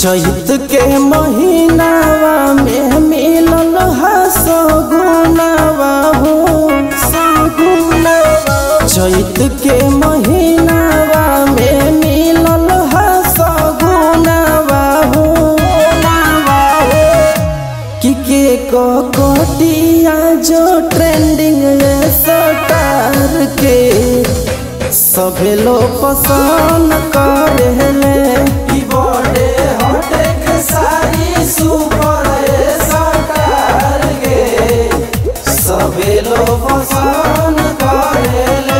चैत के महीनावा में मिलल है सगुनावा हो सगुनावा चैत के महीनावा में मिलल है सगुनावा हो नावा हो कि के को कोटिया जो ट्रेंडिंग सटार के सभे लोग पसंद करेले ई बड़े हटे के सारी सुपर सटार के सभे लोग पसंद करेले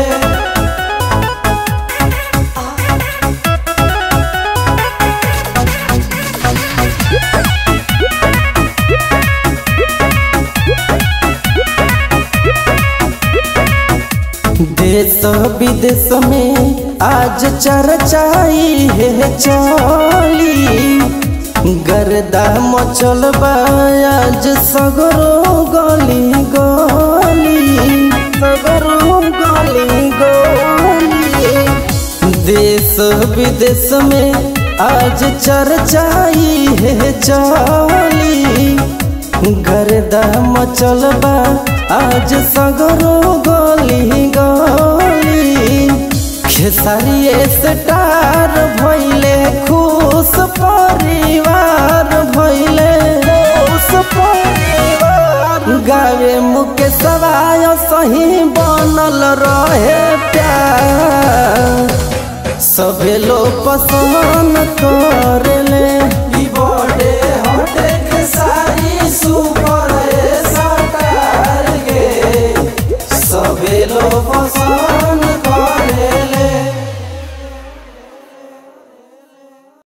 देश विदेश में आज चर्चाई है चली गर्दा मचल आज सगरो गली गली सगरो गली गली देश विदेश में आज चर्चाई है चली गर्दा मचल बा आज सगरो गली गली खेसारिए स्टार भैले खुश परिवार भैले खुश परिवार गावे मुके सवाय सही बनल रहे प्यार सभे लोग पसंद करेले ई बड़े हटे के सारी सुपर सटार के सभे लोग पसंद